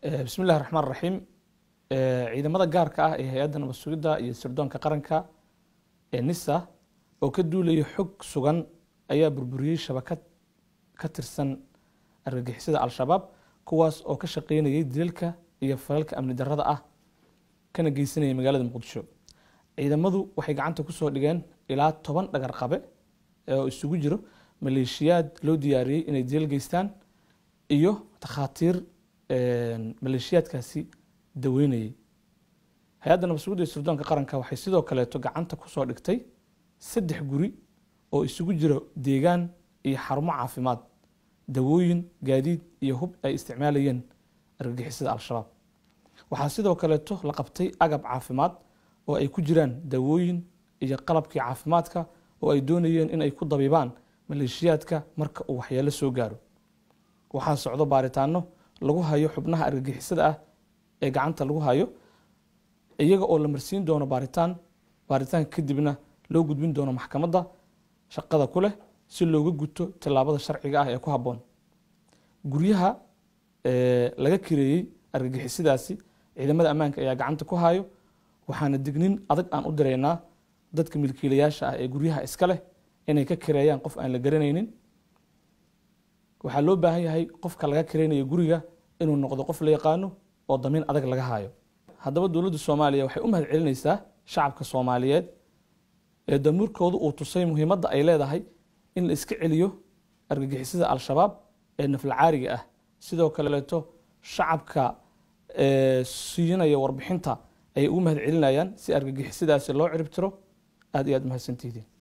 bismi illahi raxmaan raxiim ciidamada gaarka ah ee hay-adda nabad sugidda iyo sirdoonka qaranka ee nisa oo ka duulaya xog sugan ayaa burburiyey shabakad ka tirsan argagixisada al-shabaab kuwaas oo ka shaqeynayay dilalka iyo falalka amni darrada ah kana geysanaya magaalada muqdisho ciidamadu waxay gacanta kusoo dhigeen ilaa toban dhagar qabe oo isugu jiro maleeshiyaad loo diyaariyey inay dilal geystaan iyo takhaatiir maleeshiyaadkaasi daweynayay hay-adda nabad sugidda iyo sirdoonka qaranka waxay sidoo kaleeto gacanta kusoo dhigtay saddex guri oo isugu jiro deegaan iyo xarumo caafimaad dawooyin gaadiid iyo hub ay isticmaalayeen argagixisada al-shabaab waxaa sidoo kaleeto la qabtay agab caafimaad oo ay ku jiraan dawooyin iyo qalabkii caafimaadka oo ay doonayeen in ay ku dabibaan maleeshiyaadka marka uu waxyeelo soo gaaro waxaa socdo baaritaano lagu hayo xubnaha argagixisada ah ee gacanta lagu hayo iyaga oo la marsiin doono baaritaan baaritaanka kadibna loo gudbin doono maxkamadda shaqada ku leh si looga guto tillaabada sharciga ah ee ku habboon guryaha laga kireeyey argagixisadaasi ciidamada ammaanka ayaa gacanta ku hayo waxaana dignin adag aan u diraynaa dadka milkiilayaasha ah ee guryaha iska leh inay ka kireeyaan qof aan la garanaynin waxaa loo baahan yahay qofka laga kireynayo guriga inuu noqdo qof la yaqaano oo damiin adag laga hayo haddaba dowladda soomaaliya waxay u mahad celinaysaa shacabka soomaaliyeed ee damuurkoodu uu tusay muhiimadda ay leedahay in la iska celiyo argagixisada al-shabaab ee naflacaariga ah sidoo kaleeto shacabka siinaya warbixinta ayay ugu mahad celinayaan si argagixisadaasi loo ciribtiro aad iyo aad mahadsantihiin